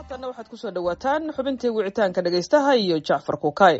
haatanna waxaad kusoo dhawaataan xubintii wicitaanka dhegaystaha iyo jacfar kukay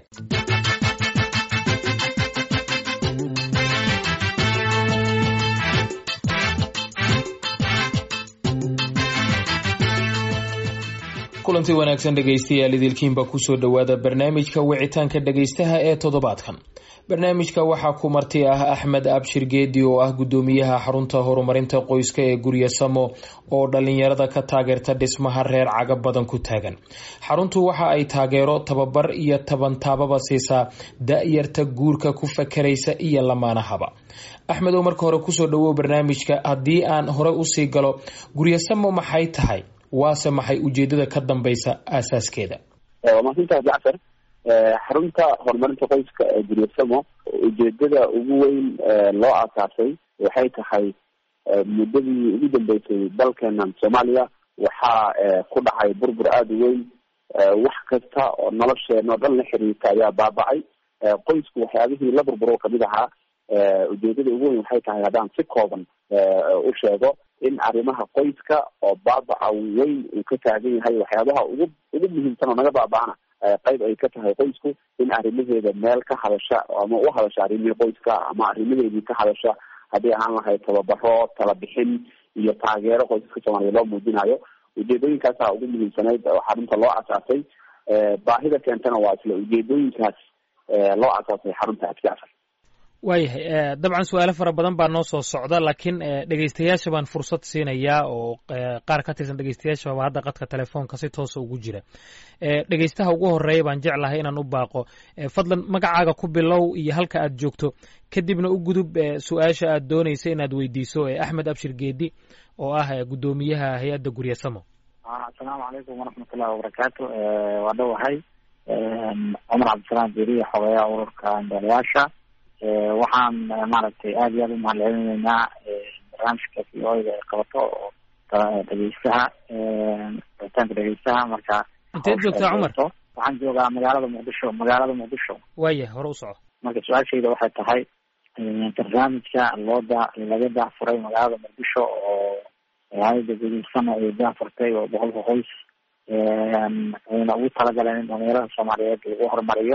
kulanti wanaagsan dhegaystayaal idilkiinba kusoo dhowaada barnaamijka wicitaanka dhegaystaha ee toddobaadkan barnaamijka waxaa ku marti ah axmed abshir geedi oo ah guddoomiyaha xarunta horumarinta qoyska ee gurya samo oo dhalinyarada ka taageerta dhismaha reer caga badan ku taagan xaruntu waxa ay taageero tababar iyo tabantaababa siisaa da-yarta guurka ku fakaraysa iyo lamaanahaba axmed oo marka hore kusoo dhawow barnaamijka haddii aan hore usii galo guryasamo maxay tahay waase maxay ujeedada ka dambeysa aasaaskeeda waa mahadsantaha jacfar xarunta horumarinta qoyska ee guryasamo ujeedada ugu weyn loo aasaasay waxay tahay muddadii ugu dambeysay dalkeenan soomaaliya waxaa ku dhacay burbur aada u weyn wax kasta oo nolosheena o dhan la xiriirta ayaa baabacay qoysku waxyaabihii la burburo kamid ahaa ujeedada ugu weyn waxay tahay haddaan si kooban u sheego in arrimaha qoyska oo baabaca weyn uu ka taagan yahay waxyaabaha ugu ugu muhiimsan oo naga baaba'ana qayb ay ka tahay qoysku in arrimaheeda meel ka hadasha ama u hadasha arrimihii qoyska ama arrimaheedii ka hadasha haddii ahaan lahayd tababaro talabixin iyo taageero qoysaska soomaaliya loo muujinayo ujeedooyinkaasa ugu muhiimsanayd oo xarunta loo asaasay baahida keentana waa isla ujeedooyinkaas loo asaasay xarunta adjacfar waayahay dabcan su-aalo fara badan baa noo soo socda laakiin dhegeystayaasha baan fursad siinayaa oo qaar ka tirsan dhegeystayaashaba hadda qadka telefoonka si toosa ugu jira dhegeystaha ugu horeeya baan jeclahay inaan u baaqo fadlan magacaaga ku bilow iyo halka aad joogto kadibna u gudub su-aasha aad dooneysa inaad weydiiso axmed abshir geedi oo ah guddoomiyaha hay-adda guryasamo asalaamu calaykum waraxmat ullahi wabarakaatu waa dhowahay cumar cabdisalaam beriya xogeeyaha ururka ambeelayaasha waxaan maaragtay aada iyo aada umahad celinaynaa barnaamijka v o da ay qabato oo dhegeystaha rabitaanka dhegeystaha marka inteed joogtaa cumar waxaan joogaa magaalada muqdisho magaalada muqdisho waaya hore u soco marka su-aashayda waxay tahay barnaamijka looda laga daahfuray magaalada muqdisho oo hay-ada guduudsana ay daahfurtay oo boqolka qoys ayna ugu talagaleen in dhalinyarada soomaaliyeed lagu horumariyo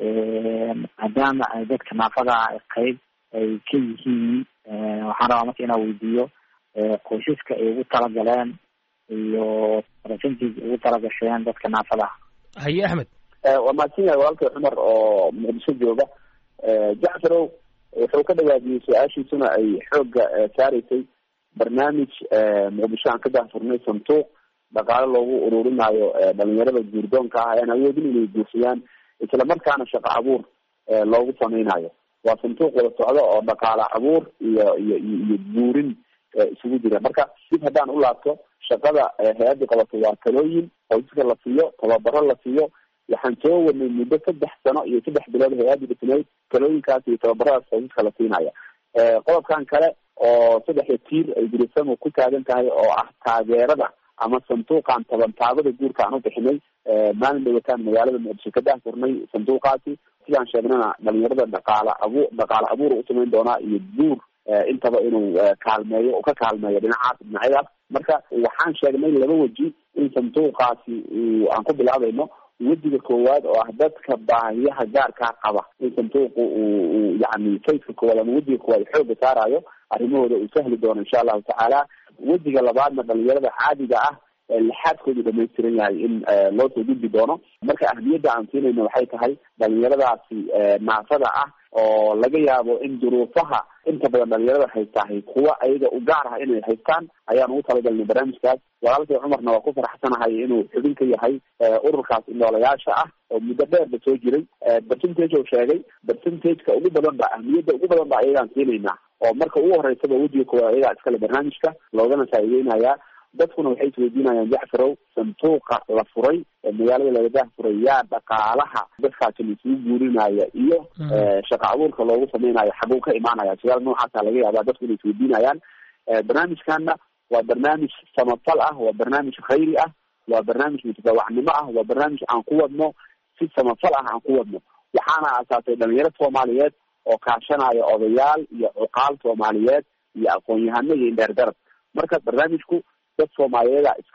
maadaama ay dadka naafada qeyb ay ka yihiin waxaan rabaa marka inaa weydiiyo qoysaska ay ugu talagaleen iyo percentage ugu talagasheen dadka naafadaha haye axmed waa mahadsan yahay walaalkay cumar oo muqdisho jooga jacfarow wuxuu ka dhawaadiyey su-aashiisuna ay xoogga saareysay barnaamij muqdisho aan ka daahfurnay santuuq dhaqaale loogu ururinayo dhalinyarada guurdoonka ah ayaan awoodin inay guursadaan isla markaana shaqo abuur loogu sameynayo waa santuuq wada socdo oo dhaqaale abuur iyo iyo iyo guurin isugu jira marka dib haddaan u laabto shaqada hay-adda qabato waa talooyin qoysaska la siiyo tababaro la siiyo waxaan soo wadnay muddo saddex sano iyo saddex bilood hay-adda dhisnayd talooyinkaas iyo tababaradaas qoysaska la siinaya qodobkan kale oo saddexda tiir ay gurisamo ku taagan tahay oo ah taageerada ama sanduuqan tabantaabada guurka aan u bixinay maalin dhawataan magaalada muqdisho ka daahfurnay sanduuqaasi sidaan sheegnana dhalinyarada dhaqaala abu dhaqaale abuur u samayn doonaa iyo guur intaba inuu kaalmeeyo oo ka kaalmeeyo dhinacaas dhinacyadaas marka waxaan sheegnay laba weji in sanduuqaasi aan ku bilaabayno wejiga koowaad oo ah dadka baahiyaha gaarkaa qaba in sanduuqu uu yani fayska koowaad ama wejiga koowaad xooga saarayo arrimahooda uu sahli doono insha allahu tacaala wejiga labaadna dhalinyarada caadiga ah lixaadkoodu dhamaystiran yahay in loo soo gudbi doono marka ahmiyadda aan siinayno waxay tahay dhalinyaradaasi naafada ah oo laga yaabo in duruufaha inta badan dhalinyarada haystahay kuwa ayaga u gaar ah inay haystaan ayaan ugu talagalnay barnaamijkaas walaalkay cumarna waa ku faraxsanahay inuu xubin ka yahay ururkaas indhoolayaasha ah oo muddo dheerba soo jiray percentage oo sheegay percentageka ugu badan ba ahmiyadda ugu badan ba ayagaan siinaynaa oo marka ugu horeysaba wejiga koowaad ayagaa iskale barnaamijka loogana faa'iideynayaa dadkuna waxay isweydiinayaan jacfarow santuuqa la furay magaalada laga daahfuray yaa dhaqaalaha dadkaasi la isugu guurinaya iyo shaqa abuurka loogu sameynayo xaguu ka imaanaya su-aal noocaasa laga yaabaa dadku inay isweydiinayaan barnaamijkana waa barnaamij samafal ah waa barnaamij khayri ah waa barnaamij mutadawacnimo ah waa barnaamij aan ku wadno si samafal ah aan ku wadno waxaana aasaasay dhalinyaro soomaaliyeed oo kaashanaya odayaal iyo cuqaal soomaaliyeed iyo aqoon-yahano iyo indheer garab marka barnaamijku dad soomaaliyeeda iska leh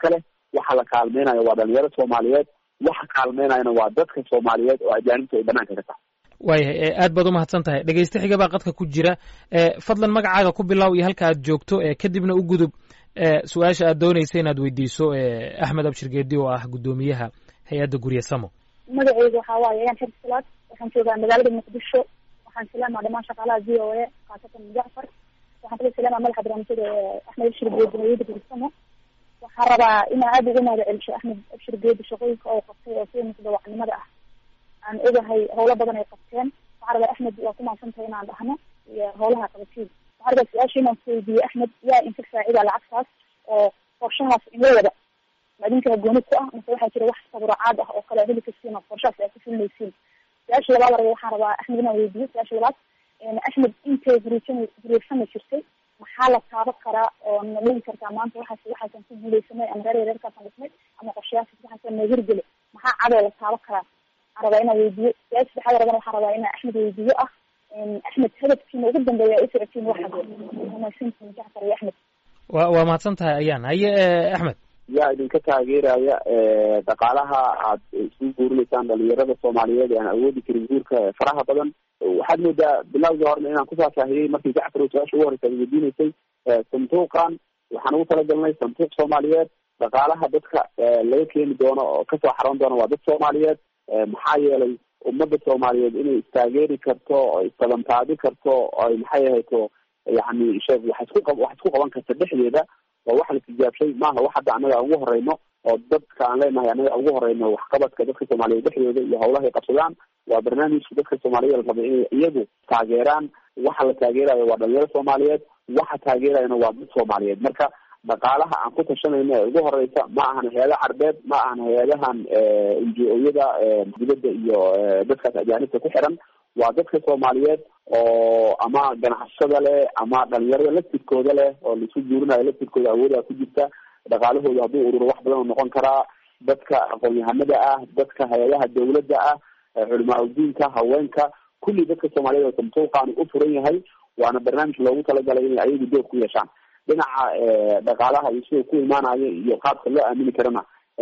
waxa la kaalmeynayo waa dhalinyaro soomaaliyeed waxa kaalmeynayana waa dadka soomaaliyeed oo ajaanibta ay banaanka ka tahay waayahay aad baad umahadsan tahay dhegeyste xiga baa qadka ku jira fadlan magacaaga ku bilow iyo halka aad joogto kadibna u gudub su-aasha aad doonaysa inaad weydiiso axmed abshir geedi oo ah guddoomiyaha hay-adda gurye samo magaceyga waxaa waaye ayaan xir salaad waxaan joogaa magaalada muqdisho waxaan salaamaa dhamaan shaqaalaha v o a khaasatan jacfar waxaan kala salaamaa madaxa barnaamijyada axmed abshir geedi hay-adda gurye samo waxaan rabaa inaa aada uga mahada celisho axmed abshir geedi shaqooyinka oo qabtay oo sida mutadawacnimada ah aan ogahay howlo badan ay qabteen waxaan rabaa axmed waa ku maadsantahay inaan dhahno iyo howlaha qabatiin waxaan rabaa su-aasha inaan kuweydiiye axmed yaa inka faacida lacagtaas oo qorshahaas inla wada ma idinkaa gooni ku ah mase waxaa jira wax saburacaad ah oo kale heli kastiin oo qorshahaas ay ku fulinaysiin su-aasha labaad raba waxaan rabaa axmed inaan weydiiyo su-aasha labaad axmed intay huriisan huriirsami jirtay maxaa la taaba karaa oo na dhigi kartaa maanta waxaas waxaasan ku guuleysanay ama reer reerkaasaan dhisnay ama qorshayaasas waxaasan noo hirgeli maxaa cadoo la taaba karaa waxaan rabaa inaan weydiiyo su-aasha saddexaad rabana waxaan rabaa inaan axmed weydiiyo ah axmed hadafkiina ugu dambeeya u socotiin waxaad umaysantiin jacfar iyo axmed wa waa mahadsan tahay ayaan haye axmed yaa idinka taageeraya dhaqaalaha aad isugu guurinaysaan dhalinyarada soomaaliyeed ee aan awoodi karin guurka faraha badan waxaad moodaa bilawgii horena inaan kufaafahiyey markii jacfar oo su-aasha ugu horeysa ad weydiinaysay sanduuqan waxaan ugu talagalnay sanduuq soomaaliyeed dhaqaalaha dadka laga keeni doono oo kasoo xaroon doono waa dad soomaaliyeed maxaa yeelay ummadda soomaaliyeed inay istaageeri karto o istabantaabi karto ay maxay ahayto yani sheeg wax isku qa wax isku qaban karta dhexdeeda waa wax la tijaabshay maaha wax hadda annaga ugu horeyno oo dadka aan leenahay annaga ugu horeyno waxqabadka dadka soomaaliyeed dhexdooda iyo howlahay qabsadaan waa barnaamijka dadka soomaaliyeed la rabay inay iyagu taageeraan waxa la taageerayo waa dhalinyaro soomaaliyeed waxa taageerayana waa dad soomaaliyeed marka dhaqaalaha aan ku tashanayno ee ugu horeysa ma ahan hay-ada carbeed ma ahan hay-adahan n g o-yada dibadda iyo dadkaas ajaanibta ku xiran waa dadka soomaaliyeed oo ama ganacsada leh ama dhalinyarada laftirkooda leh oo laisu guurinayo laftirkooda awoodaa ku jirta dhaqaalahooda hadduu ururo wax badan oo noqon karaa dadka aqoon-yahanada ah dadka hay-adaha dawladda ah culimaa udiinka haweenka kulli dadka soomaaliyeed oo samtuuqaani u furan yahay waana barnaamij loogu talagalay inay ayagu dood ku yeeshaan dhinaca dhaqaalaha iyo sida ku imaanayo iyo qaabka loo aamini karana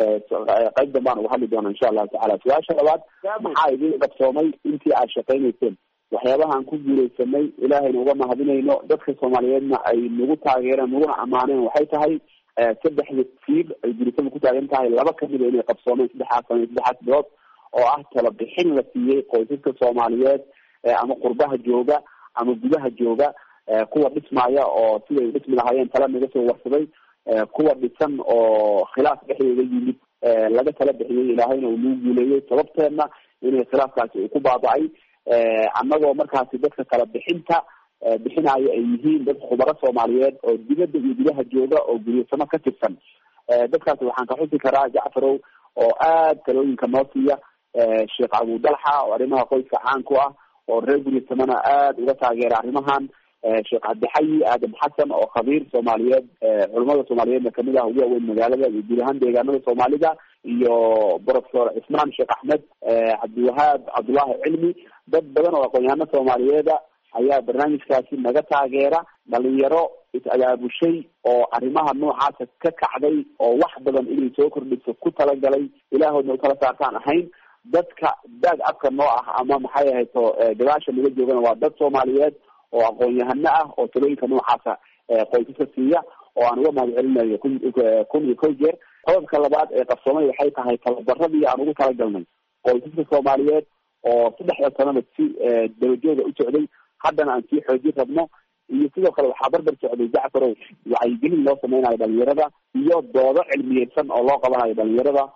qayb dambaan uga hadli doona insha allahu tacala su-aasha labaad maxaa idin qabsoomay intii aad shaqaynayseen waxyaabahaan ku guuleysanay ilaahayna uga mahadinayno dadka soomaaliyeedna ay nagu taageereen naguna ammaaneen waxay tahay saddexda tiir ay gurisada ku taagan tahay laba kamida inay qabsoomeen saddexaas sana saddexaas bilood oo ah talabixin la siiyey qoysaska soomaaliyeed ama qurbaha jooga ama gudaha jooga kuwa dhismaya oo siday dhismi lahaayeen tala naga soo warsaday kuwa dhisan oo khilaaf dhexdooda yimid laga tala bixiyey ilaahayna uu nagu guuleeyey sababteedna inay khilaafkaasi uu ku baaba-ay annagoo markaasi dadka kala bixinta bixinayo ay yihiin dad khubaro soomaaliyeed oo dibadda iyo gudaha jooga oo guryasamo ka tirsan dadkaasi waxaan ka xusi karaa jacfarow oo aad talooyinka noo siiya sheekh abudalxa oo arrimaha qoyska caan ku ah oo reer guryasamona aada uga taageera arrimahan sheekh cabdixayi aadam xasan oo khabiir soomaaliyeed culamada soomaaliyeedna kamid ah ugu waaweyn magaalada iyo guud ahaan deegaanada soomaalida iyo professor cismaan sheekh axmed cabdiwahaab cabdullaahi cilmi dad badan oo aqoon-yahano soomaaliyeeda ayaa barnaamijkaasi naga taageera dhalinyaro is-abaabushay oo arrimaha noocaasa ka kacday oo wax badan inay soo kordhiso ku talagalay ilaahoodna ukala saartaan ahayn dadka daag afka noo ah ama maxay ahayto gadaasha naga joogana waa dad soomaaliyeed oo aqoon-yahano ah oo talooyinka noocaasa qoysaska siiya oo aan uga mahad celinayo kun kun iyo kow jeer qodobka labaad ee qabsoomay waxay tahay tababaradii aan ugu talagalnay qoysaska soomaaliyeed oo saddexda sanaba si dabajooga u socday haddana aan sii xoojin rabno iyo sidoo kale waxaa barbar socday jacfarow wacyigelin loo sameynayo dhalinyarada iyo doodo cilmiyeysan oo loo qabanayo dhalinyarada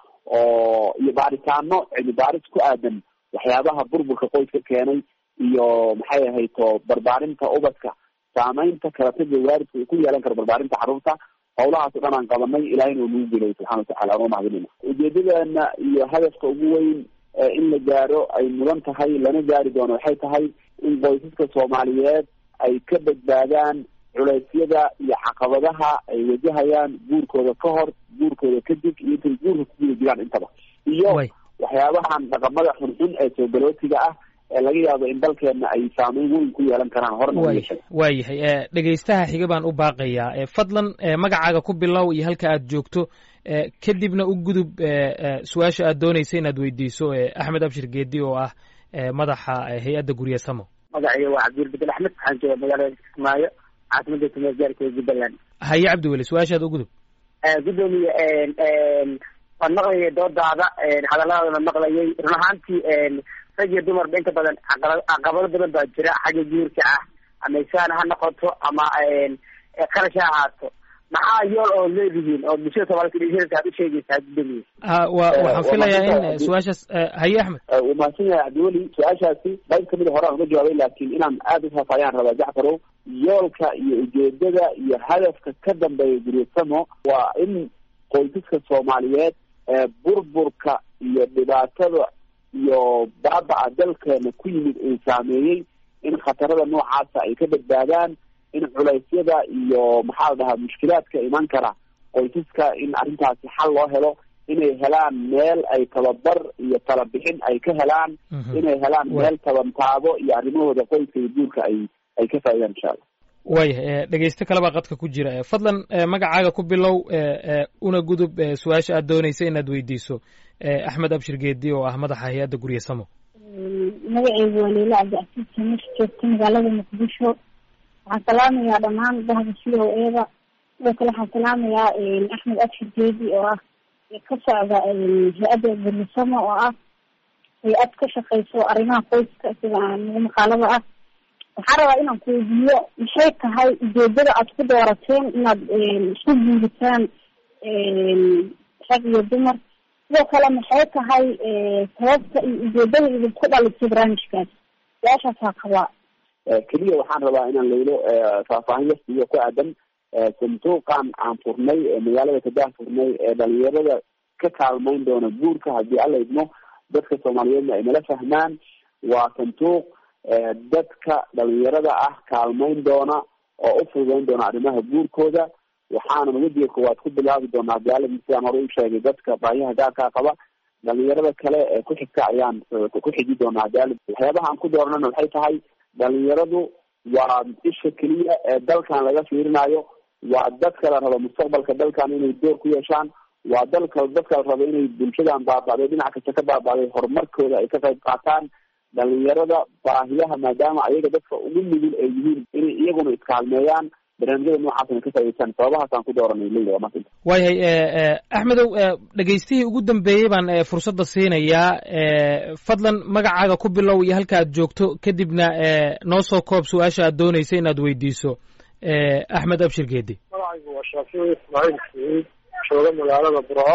oo iyo baaritaano cilmi baaris ku aadan waxyaabaha burburka qoyska keenay iyo maxay ahayto barbaarinta ubadka saameynta kalataga waaridka uu ku yeelan karo barbaarinta carruurta hawlahaas o dhan aan qabanay ilahayna uu nagu gelay subxana watacala aan uga mahadinayna ujeedadeena iyo hadafka ugu weyn in la gaaro ay mudan tahay lana gaari doono waxay tahay in qoysaska soomaaliyeed ay ka badbaadaan culeysyada iyo caqabadaha ay wajahayaan guurkooda ka hor guurkooda kadib iyo intay guurka ku guda jiraan intaba iyo waxyaabahan dhaqamada xunxun ee soogalootiga ah laga yaabo in dalkeena ay saameyn weyn ku yeelan karaan horna wayahay waayahay dhegaystaha xiga baan u baaqayaa fadlan magacaaga ku bilow iyo halka aad joogto kadibna u gudub su-aasha aad doonaysa inaad weydiiso axmed abshir geedi oo ah madaxa hay-adda gurye samo magacayga waa cabdil bedel axmed waxaan jooga magaalada kismaayo caasimada tumeed gaarkeeda jubbaland haye cabdiweli su-aashaad u gudub gudoomiye waan maqlayay doodaada hadalladana maqlayay run ahaantii rag iyo dumarba inta badan caqabado badan baa jira xagga guurka ah ama isaan ha noqoto ama qarash ha ahaato maxaa yool oo leedihiin oo bulshada soomaalida dhalinyarada aad u sheegaysaa gudoomiye wa waxaan filayaa in su-aashaas haye axmed wuu mahadsan yahay cabdiweli su-aashaasi qayb kamida horaan uga jawaabay laakiin inaan aada u faafayaan rabaa jacfarow yoolka iyo ujeedada iyo hadafka ka dambeeya guryasamo waa in qoysaska soomaaliyeed burburka iyo dhibaatada iyo baabaca dalkeena ku yimid uu saameeyey in khatarada noocaasa ay ka badbaadaan in culaysyada iyo maxaa la dhahaa mushkilaadka iman kara qoysaska in arrintaasi xal loo helo inay helaan meel ay tababar iyo talabixin ay ka helaan inay helaan meel tabantaabo iyo arrimahooda qoyska iyo guurka ay ay ka faaidaan insha allah waayahay dhegeysto kalebaa qadka ku jira fadlan magacaaga ku bilow una gudub su-aasha aad doonaysa inaad weydiiso axmed abshir geedi oo ah madaxa hay-adda gurye samo magaceygu waa leila cabdicasiis samesh joogta magaalada muqdisho waxaan salaamayaa dhammaan bahda c o eda sidoo kale waxaan salaamayaa axmed abshir geedi oo ah ka socda hay-adda guryasamo oo ah hay-ad ka shaqeyso arrimaha qoyska sida nagu maqaalada ah waxaan rabaa inaan ku weydiiyo maxay tahay ujeedada aad ku doorateen inaad isku guuritaan rag iyo dumar sidoo kale maxay tahay sababta iyo ujeedada idinku dhalisay barnaamijkaas su-aashaasaa qabaa keliya waxaan rabaa inaan laylo faahfaahin yasiyo ku aadan sanduuqan aan furnay magaalada kadah furnay ee dhalinyarada ka kaalmeyn doona guurka haddii alla idmo dadka soomaaliyeedna ay nala fahmaan waa sanduuq dadka dhalinyarada ah kaalmeyn doona oo u fududeyn doona arrimaha guurkooda waxaanan wejiga koowaad ku bilaabi doonaa gaaladi sidaan hore u sheegay dadka baahiyaha gaarkaa qaba dhalinyarada kale ee ku xigta ayaan ku xiji doonaa gaalid waxyaabaha aan ku dooranana waxay tahay dhalinyaradu waa isha keliya ee dalkan laga fiirinayo waa dadka la rabo mustaqbalka dalkan inay door ku yeeshaan waa dalka dadka la rabo inay bulshadan baaba'day dhinac kasta ka baaba'day horumarkooda ay ka qayb qaataan dhalinyarada baahiyaha maadaama ayaga dadka ugu nugul ay yihiin inay iyaguna iskaalmeeyaan barnaamijyada noocaasna ka faa'idaystaan sababahaasaan ku dooranay leyla waa masinta waayahay axmedow dhegeystihii ugu dambeeyey baan fursadda siinayaa fadlan magacaaga ku bilow iyo halka aad joogto kadibna noo soo koob su-aasha aad doonaysa inaad weydiiso axmed abshir geedi magacaygu waa shaafici ismaaciil saciid jooga magaalada burco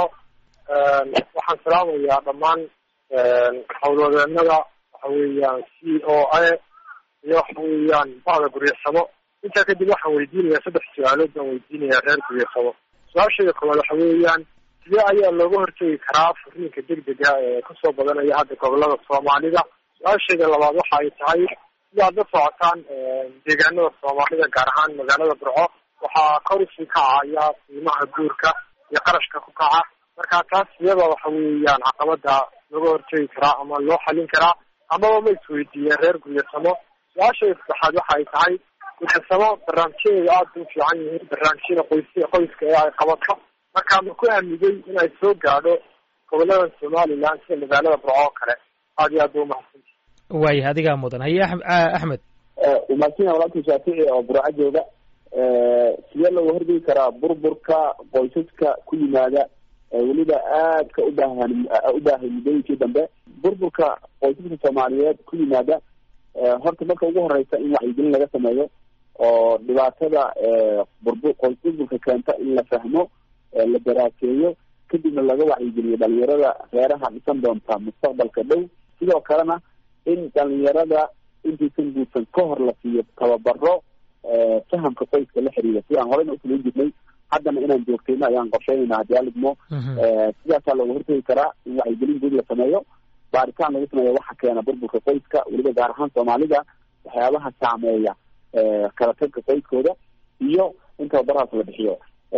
waxaan salaamayaa dhammaan howlwadeenada waxa weeyaan c o a iyo waxa weeyaan bahda guryasamo intaa kadib waxaan weydiinayaa saddex su-aalood baan weydiinayaa reer guryasamo su-aashayda koowaad waxa weeyaan sidee ayaa looga hortegi karaa furiinka degdega ee kusoo badanaya hadda gobolada soomaalida su-aashayda labaad waxa ay tahay sidaad la socotaan deegaanada soomaalida gaar ahaan magaalada burco waxaa kor usii kacaya qiimaha guurka iyo qarashka ku kaca marka taas iyada waxa weeyaan caqabada looga hortegi karaa ama loo xalin karaa amaba ma isweydiiyeen reer guryasamo su-aashayda saddexaad waxa ay tahay guryasamo barnaamijyadeeda aada u fiican yihiin barnaamijyada qoys qoyska ee ay qabato marka ma ku aamigay in ay soo gaadho gobolada somaliland sida magaalada burco oo kale aada iyo aad ba umahadsanti waayah adigaa mudan haye axmed umaadsan walaalka shaafici oo burco jooga sidee looga hortegi karaa burburka qoysaska ku yimaada weliba aadka ubaahan u baahay muddooyinkii dambe burburka qoysaska soomaaliyeed ku yimaada horta marka ugu horeysa in wacyigelin laga sameeyo oo dhibaatada burbu qoys burburka keenta in la fahmo la daraaseeyo kadibna laga wacyigeliyo dhalinyarada reeraha dhisan doonta mustaqbalka dhow sidoo kalena in dhalinyarada intaysan guursan ka hor la siiyo tababaro fahamka qoyska la xiriira sidaan horeyna ufulan jirnay haddana inaan joogtayno ayaan qorsheynayna haddii alidmo sidaasaa looga hortegi karaa in wacyigelin guud la sameeyo baaritaan lagu sameeyo waxa keena burburka qoyska weliba gaar ahaan soomaalida waxyaabaha saameeya kala tagka qoyskooda iyo in tababarahaas la bixiyo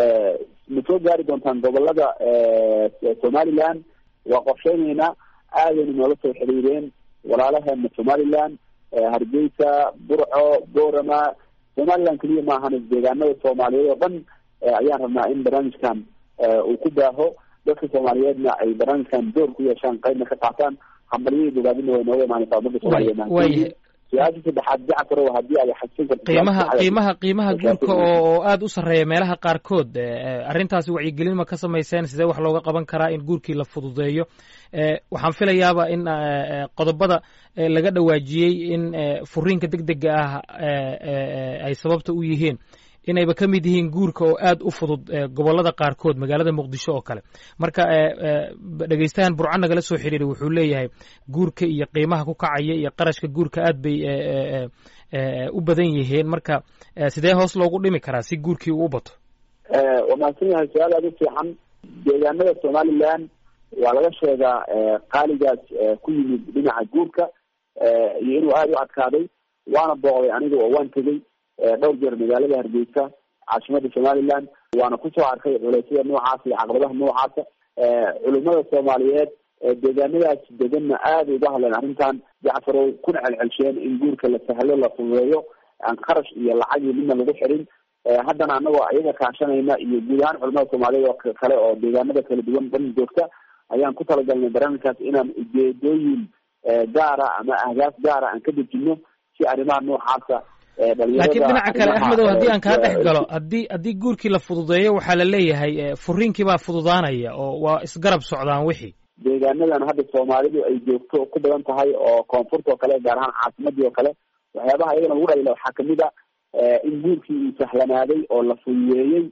ma soo gaari doontaan gobolada somaliland waa qorsheyneynaa aadayna noola soo xiriireen walaalaheena somaliland hargeysa burco borama somaliland keliya maahan deegaanada soomaaliyeed oo dhan ayaan rabnaa in barnaamijkan uu ku baaho dadka soomaaliyeedna ay barnaamijkan door ku yeeshaan qaybna ka qaataan hambalyadii bogaadina way nooga imaanaysaa ummadda soomaaliyeed su-aasha saddexaad jacfarow haddii ay xasin karto qiimaha qiimaha qiimaha guurka oo oo aada u sarreeya meelaha qaarkood arrintaasi wacyigelin ma ka samayseen sidee wax looga qaban karaa in guurkii la fududeeyo waxaan filayaaba in qodobada laga dhawaajiyey in furiinka deg dega ah ay sababta u yihiin inayba ka mid yihiin guurka oo aada u fudud gobollada qaarkood magaalada muqdisho oo kale marka dhegeystahan burco nagala soo xiriiray wuxuu leeyahay guurka iyo qiimaha ku kacaya iyo qarashka guurka aad bay u badan yihiin marka sidee hoos loogu dhimi karaa si guurkii uu u bato waa mahadsan yahay su-aal aada u fiican deegaanada somaliland waa laga sheegaa qaaligaas ku yimid dhinaca guurka iyo inuu aada u adkaaday waana booqday aniga oo waan tegey dhowr jeer magaalada hargeysa caasimada somaliland waana kusoo arkay culeysyada noocaas iyo caqabadaha noocaasa culimada soomaaliyeed deegaanadaas deganna aada uga hadleen arrintan jacfarow kuna celcelsheen in guurka la sahlo la fududeeyo aan qarash iyo lacag iyo midna lagu xirin haddana anagoo iyaga kaashanayna iyo guud ahaan culamada soomaaliyeed oo kale oo deegaanada kala duwan dhan joogta ayaan ku talagalnay barnaamijkaas inaan ujeedooyin gaara ama ahdaaf gaara aan ka dejino si arrimaha noocaasa laakiin dhinaca kale axmedow haddii aan kaa dhex galo haddii haddii guurkii la fududeeyo waxaa la leeyahay furiinkii baa fududaanaya oo waa isgarab socdaan wixii deegaanadan hadda soomaalidu ay joogto ku badan tahay oo koonfurta oo kale gaar ahaan caasimadii oo kale waxyaabaha iyagana lagu dhayla waxaa kamid a in guurkii uu sahlanaaday oo la fududeeyey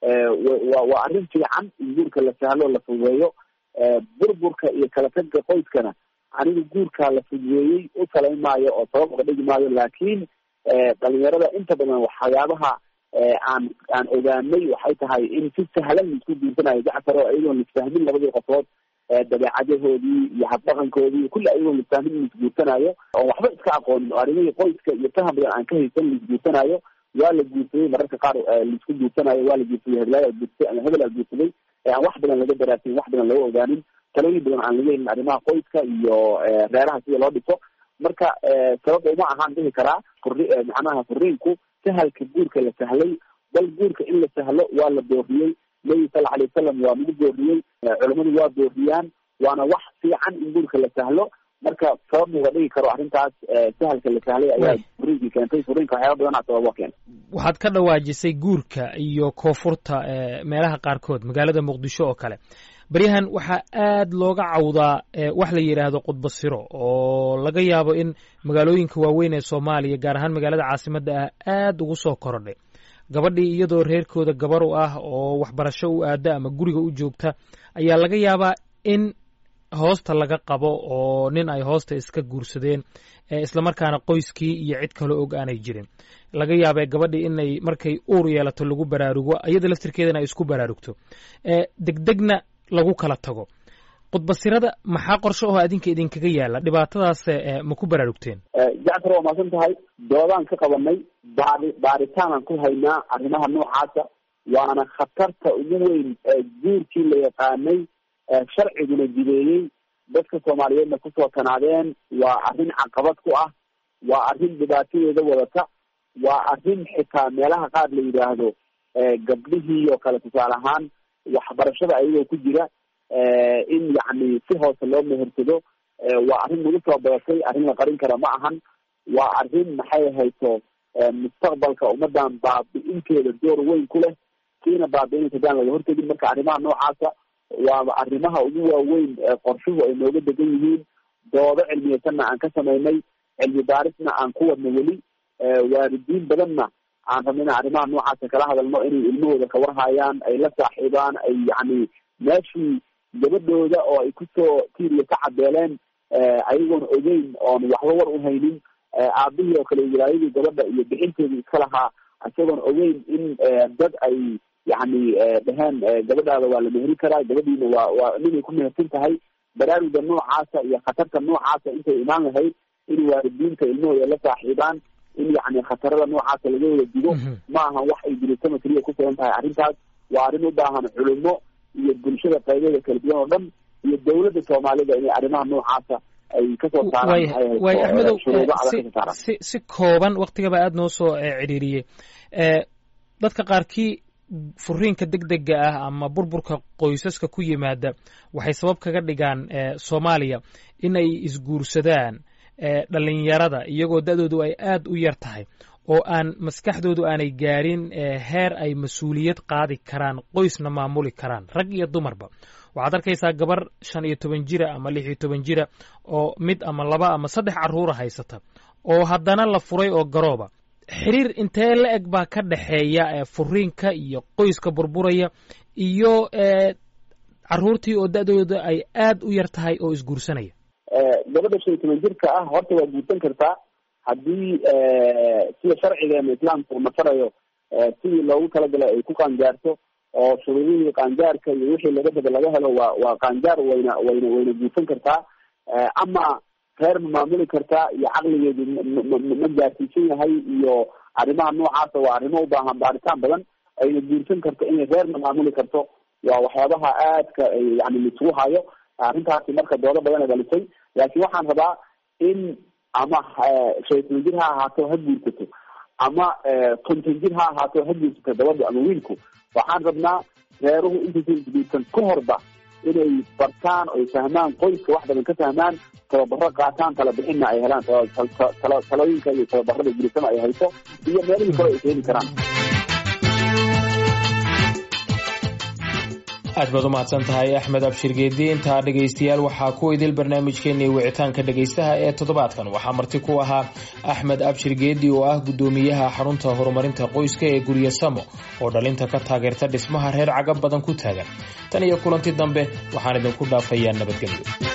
wa waa arrin fiican in guurka la sahlo la fududeeyo burburka iyo kala tagga qoyskana aniga guurkaa la fududeeyey u talayn maayo oo sabab uga dhigi maayo laakiin dhalinyarada inta badan waxyaabaha aan aan ogaanay waxay tahay in si sahlan laisku guursanayo jacfar oo iyagoon lisfahmin labadii qofood dabeecadahoodii iyo habdhaqankoodii kulli ayagoon lisfahmin laisguursanayo oo waxba iska aqoonin oo arrimihii qoyska iyo faham badan aan ka haysan laisguursanayo waa la guursaday mararka qaar laisku guursanayo waa la guursaday heblaaya guursatay ama hebel aa guursaday aan wax badan laga daraasin wax badan laga ogaanin talooyin badan aan laga helin arrimaha qoyska iyo reeraha sida loo dhiso marka sababta uma ahaan dhihi karaa furi macnaha furiinku sahalka guurka la sahlay bal guurka in la sahlo waa la dooriyey nebi sala alay wasalam waa nagu dooriyey culamadu waa dooriyaan waana wax fiican in guurka la sahlo marka sabab uga dhigi karo arrintaas sahalka la sahlay ayaa furiinkii keentay furiinka waxyaaba badanaa sababa keena waxaad ka dhawaajisay guurka iyo koonfurta meelaha qaarkood magaalada muqdisho oo kale baryahan waxaa aad looga cawdaa wax la yidhaahdo khudbasiro oo laga yaabo in magaalooyinka waaweyn ee soomaaliya gaar ahaan magaalada caasimadda ah aad ugu soo korodhay gabadhii iyadoo reerkooda gabar u ah oo waxbarasho u aada ama guriga u joogta ayaa laga yaabaa in hoosta laga qabo oo nin ay hoosta iska guursadeen islamarkaana qoyskii iyo cid kale og aanay jirin laga yaabee gabadhii inay markay uur yeelato lagu baraarugo iyada laftirkeedana ay isku baraarugto degdegna lagu kala tago khudbasirada maxaa qorshe oo adinka idinkaga yaala dhibaatadaas ma ku baraarugteen jacfar waa maasan tahay doodaan ka qabanay baari baaritaanaan ku haynaa arrimaha noocaasa waana khatarta ugu weyn guurkii la yaqaanay sharciguna jideeyey dadka soomaaliyeedna kusoo tanaadeen waa arrin caqabad ku ah waa arrin dhibaatadeeda wadata waa arrin xitaa meelaha qaar la yidhaahdo gabdhihii oo kale tusaale ahaan waxbarashada ayagoo ku jira in yacni si hoose loo mehersado waa arrin nagu soo badatay arrin la qarin kara ma ahan waa arrin maxay hayso mustaqbalka ummadan baabi-inteeda door weyn ku leh kiina baabi-inaysa hadaan laga hortegin marka arrimaha noocaasa waaba arrimaha ugu waaweyn qorshuhu ay nooga degan yihiin doodo cilmiyeysanna aan ka samaynay cilmi baarisna aan ku wadno weli waalidiin badanna aan rabno inaan arrimaha noocaasa kala hadalno inay ilmahooda kawarhayaan ay la saaxiibaan ay yacni meeshii gabadhooda oo ay kusoo tiiriya ka cadeeleen ayagoon ogeyn oon waxba war u haynin aabihii oo kale wilaayadii gabadha iyo bixinteedii iska lahaa isagoon ogeyn in dad ay yacni dheheen gabadhaada waa la meheri karaa gabadhiina waa waa ninay ku mehersan tahay baraaruga noocaasa iyo khatarta noocaasa intay imaan lahayd in waalidiinta ilmahooda la saaxiibaan in yacni khatarada noocaasa laga wada digo ma ahan wax ay dilisama keliya ku sugan tahay arrintaas waa arrin u baahan culimo iyo bulshada qaybeeda kala duwan oo dhan iyo dawladda soomaalida inay arrimaha noocaasa ay kasoo saaraan way axmedow si si kooban waktigaba aada noo soo cidhiiriyey dadka qaarkii furiinka deg dega ah ama burburka qoysaska ku yimaada waxay sabab kaga dhigaan soomaaliya in ay isguursadaan dhalinyarada iyagoo da-doodu ay aada u yar tahay oo aan maskaxdoodu aanay gaadhin heer ay mas-uuliyad qaadi karaan qoysna maamuli karaan rag iyo dumarba waxaad arkaysaa gabar shan iyo toban jira ama lix iyo toban jira oo mid ama laba ama saddex carruura haysata oo haddana la furay oo garooba xiriir intee la eg baa ka dhexeeya furiinka iyo qoyska burburaya iyo carruurtii oo da-dooda ay aada u yar tahay oo isguursanaya gabadha shan iyo toban jirka ah horta waa guursan kartaa haddii sida sharcigeena islaamku masarayo sidii loogu talagalay ay ku qaangaarto oo shuruudihii qaangaarka iyo wixii laga daba laga helo waa waa qaangaar wayna wayna wayna guursan kartaa ama reer ma maamuli kartaa iyo caqligeedu ma gaarsiisan yahay iyo arrimaha noocaasa waa arrimo u baahan baaritaan badan ayna guursan karto inay reerna maamuli karto waa waxyaabaha aadka yani laisugu hayo arrintaasi marka doodo badana dhalisay laakiin waxaan rabaa in ama shaytan jir ha ahaato ha guursato ama konton jir ha ahaato ha guursato gabadha ama wiilku waxaan rabnaa reeruhu intaysan isguursan ka horba inay bartaan oy fahmaan qoyska wax badan ka fahmaan tababaro qaataan tala bixinna ay helaan talooyinka iyo tababarada guulisana ay hayso iyo meelihii kale ay ka heli karaan aad baad u mahadsan tahay axmed abshir geedi intaa dhegaystayaal waxaa ku idil barnaamijkeenii wicitaanka dhegaystaha ee toddobaadkan waxaa marti ku ahaa axmed abshir geedi oo ah guddoomiyaha xarunta horumarinta qoyska ee guryo samo oo dhalinta ka taageerta dhismaha reer cagab badan ku taagan tan iyo kulanti dambe waxaan idinku dhaafayaa nabadgelyo